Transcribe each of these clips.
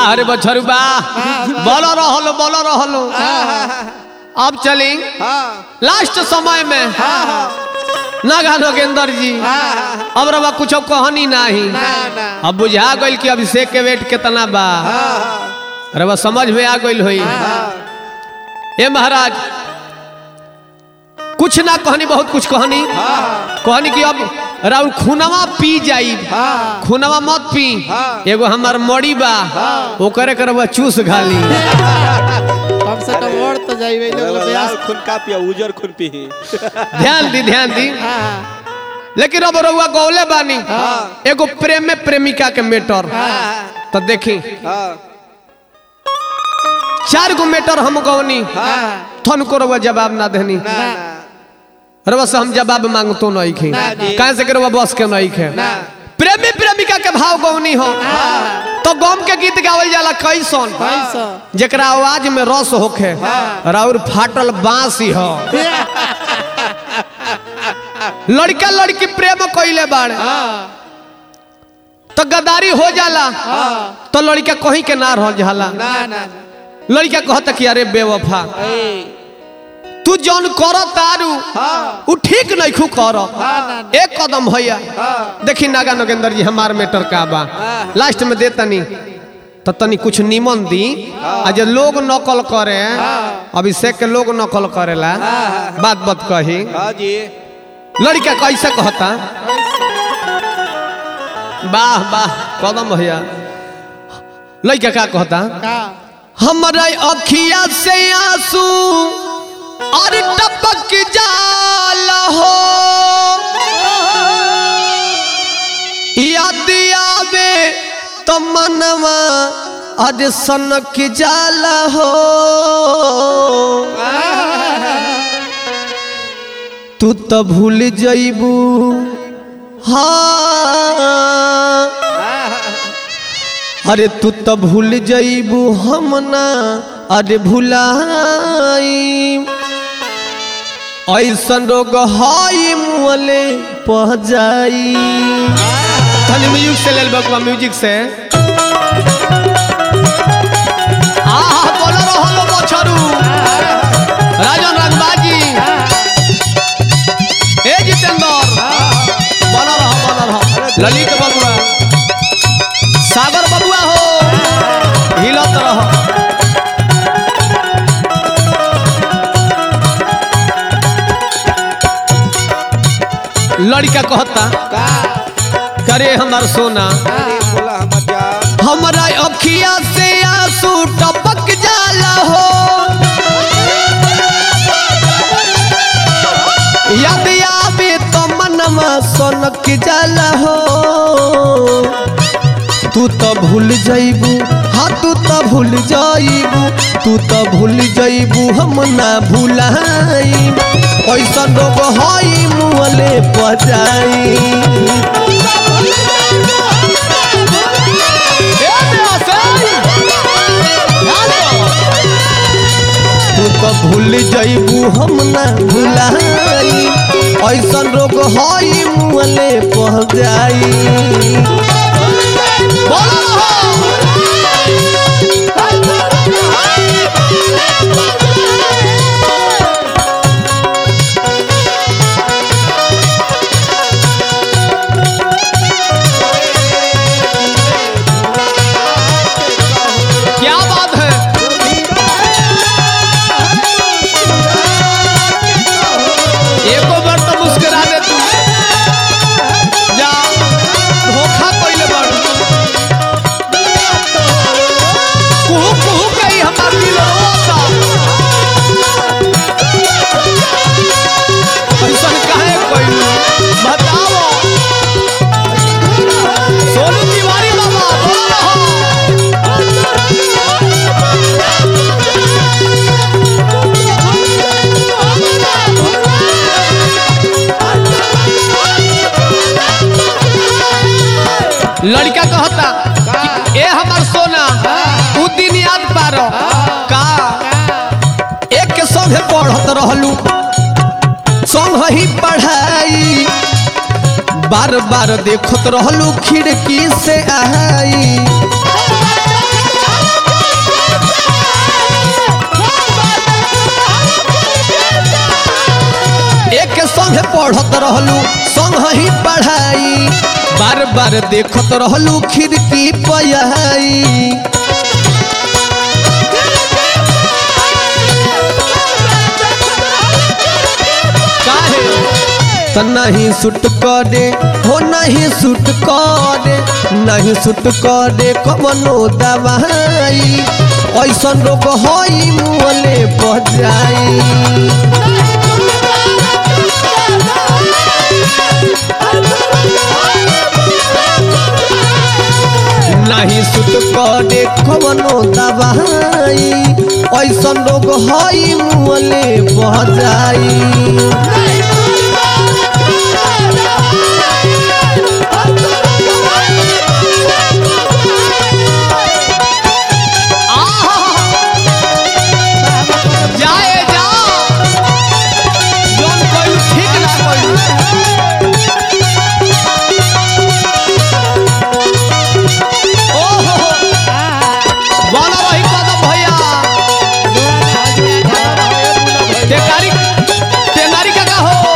वाह रे बछरू वाह बोलो रहलो बोलो रहलो अब चली हाँ लास्ट समय में हाँ नागा नगेंद्र जी हाँ अब रवा कुछ कहनी नहीं ना ना अब बुझा गइल कि अभिषेक के वेट कितना बा हाँ रवा समझ में आ गइल होई हाँ ए महाराज कुछ ना कहनी बहुत कुछ कहनी हाँ कहनी कि अब राउर खूनवा पी जाई हाँ खूनवा मत पी हाँ। एगो हमार मड़ी बा ओकरे करवा चूस घाली कम से कम और तो जाइबे लोग लाल ब्यास खून का पिया उजर खून पी ध्यान दी ध्यान दी हाँ लेकिन अब रउआ गौले बानी हाँ। एगो प्रेम में प्रेमिका के मेटर हाँ तो देखी हाँ चार गो मेटर हम गौनी हाँ थन को रउआ जवाब ना देनी ना ना रउआ से हम जवाब मांगतो नहीं खे ना जी। कहाँ से के रउआ बस के नहीं खे ना प्रेमी प्रेमिका के भाव गौनी हो तो गम के गीत गावल जाला कैसन पैसा जेकरा आवाज में रस होखे राउर फाटल बांसी हो लड़का लड़की प्रेम कइले बाड़े हाँ तो गदारी हो जाला तो लड़का कहीं के ना रह जाला ना ना लड़का कहता कि अरे बेवफा तू जौन कर तारू हाँ उ ठीक नहीं खू कर ना, एक कदम भैया देखी नागा नगेंद्र जी हमार मेटर का बा लास्ट में दे तनी तो तनी कुछ निमन दी आ जे लोग नकल करे अभिषेक के लोग नकल करेला बात बात कही हाँ जी लड़का कैसे कहता वाह वाह कदम भैया लड़का का कहता का हमारा अखिया से आंसू और टपक जाल हो याद आवे तो मनवा अरे सनक जाल हो तू तो भूल जइबू हाँ अरे तू तो भूल जइबू हम ना अरे भुलाई ऐसन रोग हई मुअले पह जाई खाली म्यूजिक से लेल बकवा म्यूजिक से आहा बोल रहलो बछरू राजन रंगबाजी ए जितेंद्र बन रह बन रह ललित बबुआ सागर बबुआ हो हिलत रह लड़का कहता का करे हमार सोना अरे बोला हमर जान हमारा अखिया से आंसू टपक जाला हो याद आवे तो मनवा सनक जाला हो तू तो भूल जइबू हाँ तू तो भूल जइबू तू तो भूल जइबू हम ना भूलाई ऐसा रोग हई मुहले पजाई तू तो भूल जइबू हम ना भुलाई ऐसन रोग हई मुहले पह जाई क्या बात है एको बार तो मुस्कुरा दे तू जा धोखा कइले बाड़ू कुहू कुहू कही हमार दिल रोता ऐसन काहे कइलू बताओ सोनू तिवारी बाबा बोलो रहो लड़का कहता कि ए हमार सोना उ दिन याद पारो का एक के संगे पढ़त रहलू संग ही पढ़ाई बार बार देखत रहलू खिड़की से आई संगे पढ़त रहलू संग ही पढ़ाई बार बार देखत रहलू खिड़की पयाई काहे त नहीं सुट करे हो नहीं सुट करे नहीं सुट करे कवनो दवाई ऐसन रोग होई मुँहले बजाई नहीं सुट करे कवनो दवाई ऐसन रोग होई मुँहले बजाई जाए जा जोन कोई ठीक ना कोई ओहो बोला रही कदम भैया तेकारी तेनारी का का हो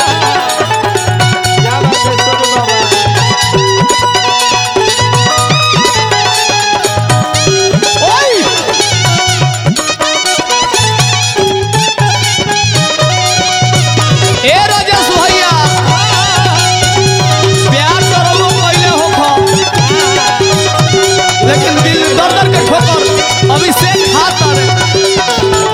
क्या बात है सोनू बाबा ओए ए राजेश भैया प्यार करो पहले हो खो लेकिन दिल दर दर के ठोकर अभी से खाता रे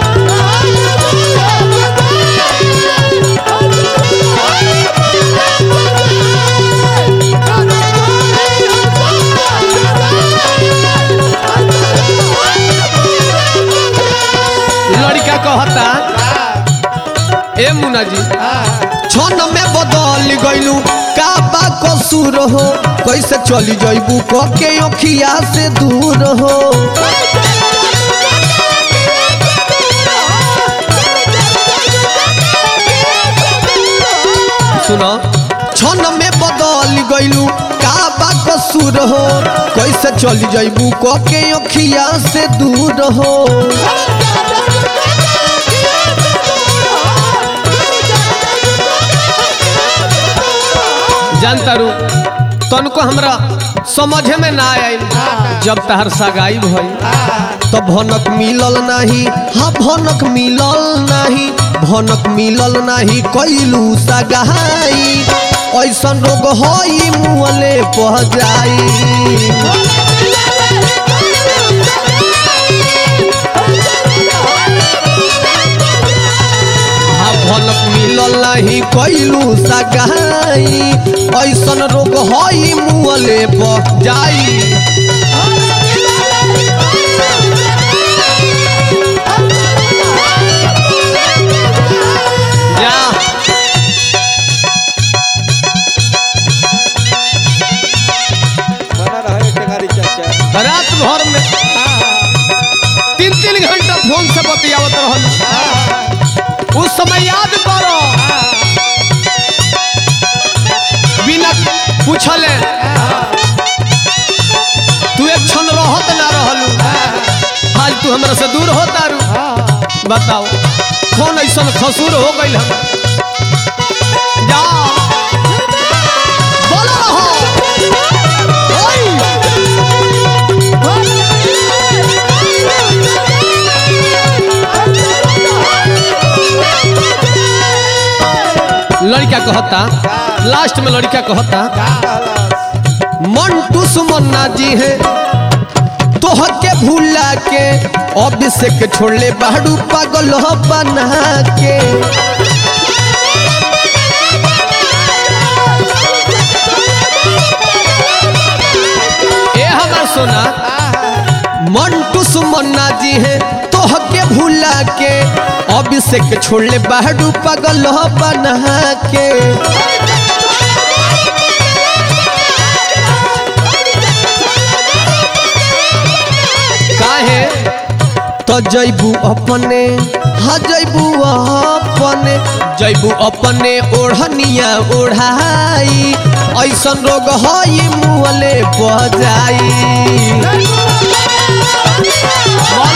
लड़का कहता ए मुन्ना जी छन में बदल गइलू का बा कसूर हो कैसे चली जइबू क के अखिया से दूर हो सुनो छन में बदल गइलू का बा कसूर हो कैसे चली जइबू क के अखिया से दूर हो जानता रू तनको हमरा समझे में ना आयल जब तहर सगाई भई तो भनक मिलल नाही हाँ भनक मिलल नाही भनक मिलल नाही कैलू सगाई ऐसन रोग होई मुँहले पह जाई हाँ भनक मिलल नाही कैलू सगाई ऐसन रोग होई मुँहले पह जाई जा बना रहे टेंगारी चाचा रात भर में तीन तीन घंटा फोन से बतियावत रहल उस समय याद करो बिना पूछले तू एक क्षण रहत ना रहलू आज तू हमरा से दूर होता रू बताओ कौन ऐसा खसूर हो गई हम जा बोलो रहो ओए! लड़का कहता लास्ट में लड़का कहता मंटू सुमन्ना जी है तोह के भूला के अभिषेक छोड़ले बाड़ू पागल बना के ए हमार सोना मंटू सुमन्ना जी है तोह के भूला के अभिषेक छोड़ले बाड़ू पागल बना के काहे तो जैबू अपने हाँ जैबू अपने जैबू अपने ओढ़निया ओढ़ाई ऐसन रोग हई मुँहले बजाई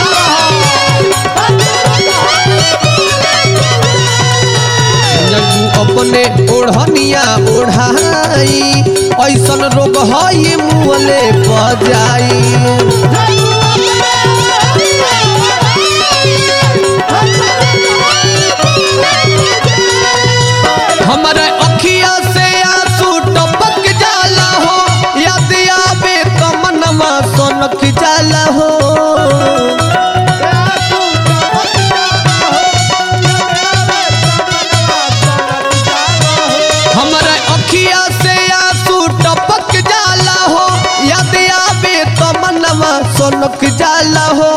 जैबू अपने ओढ़निया ओढ़ाई ऐसन रोग है मुँहले बजाई हमारे अखिया से आंसू टपक जाला हो याद आवे तो मनवा सोनक जाला हो हमारे अखिया से आंसू टपक जाला हो याद आवे तो मनवा सोनक जाला हो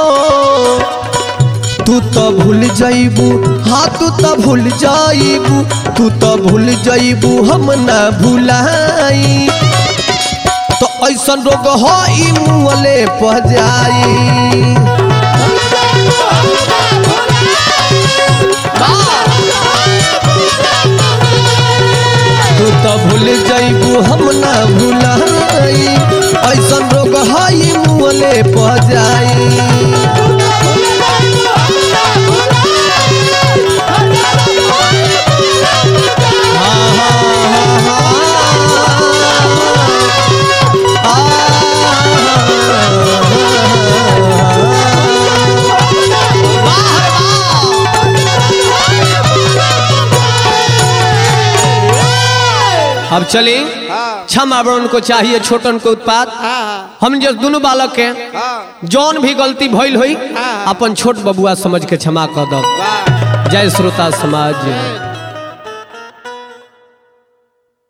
तू तो भूल जाइबू हाँ तू तो भूल जाइबू तू तो भूल जाइबू हम ना भूलाई तो ऐसन रोग हो ई मुँहले पह जाई तू तो भूल जाइबू हम ना भूलाई ऐसन रोग हो ई मुँहले पह जाई अब चली हाँ क्षमा बड़न को चाहिए छोटन को उत्पाद हाँ हम जो दोनों बालक के हाँ जौन भी गलती भइल हुई हाँ। अपन छोट बबुआ समझ के क्षमा कर दो वाह जय श्रोता समाज